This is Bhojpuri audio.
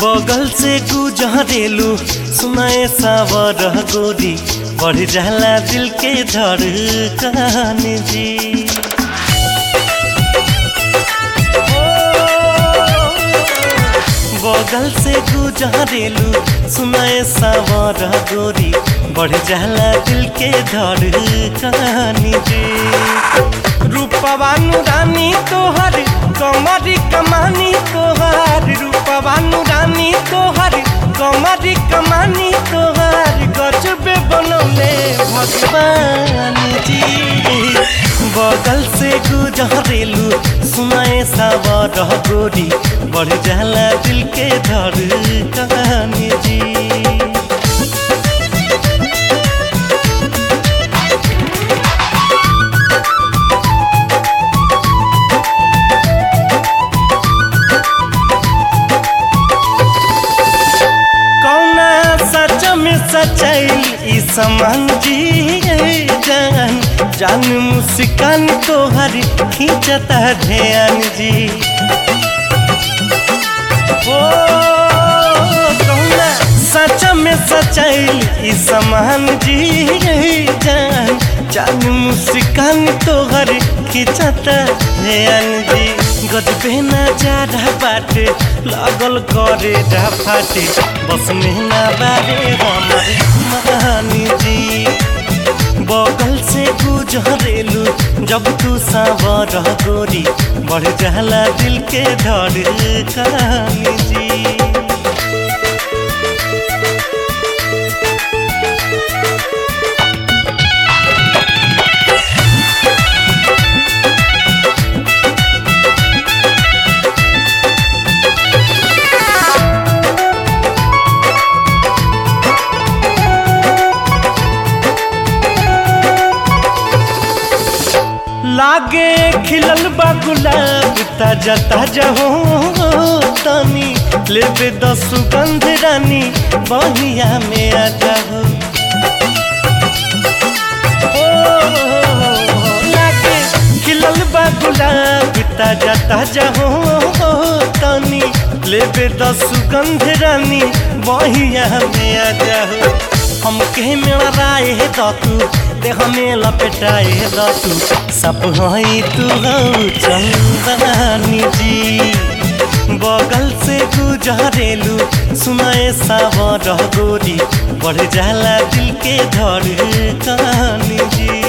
बगल से गुजरेलू सुनाए सावर गोरी बढ़ जाला दिल के धड़कन जी बगल से गुजरेलू सुनाए सावर गोरी बढ़ जाला दिल के धड़कन जी रूपवानु रानी तोहर कमरी कमानी तोहर रूपवानु रानी तोहर कमरी कमानी तोहर गजबे बनौले भगवान जी बगल से गुजरेलू सुनाए सावर गोरी बढ़ जाला दिल के धड़कन जी कौना सच में सच्चाई ई समान जी जान जान मुस्कान तोहर खींचता ध्यान जी ओ कौना सच में सच्चाई ई समान जी जान जान मुस्कान तोहर खींचता ध्यान जी गजबे ना जा रहा बाटे लागल करे रहा फाटे बस मेहना बारे हमारे महानी जी बगल से गुजरेलू जब तू सावर गोरी बढ़ जाला दिल के धड़कन जी लागे खिलल बा गुलाब ताजा ताजा हो तनी लेबे दस सुगंध रानी बहिया में आ जाओ लागे खिलल बा गुलाब ताजा ताजा हो तनी लेबे दस सुगंध रानी बहिया में आ जाओ हमके मेरा राय है तू देह में लपेटाए तू सब हई तू हऊ चंदनी जी बगल से गुजरेलू सुनाए सावर गोरी बढ़ जाला दिल के धड़कन जी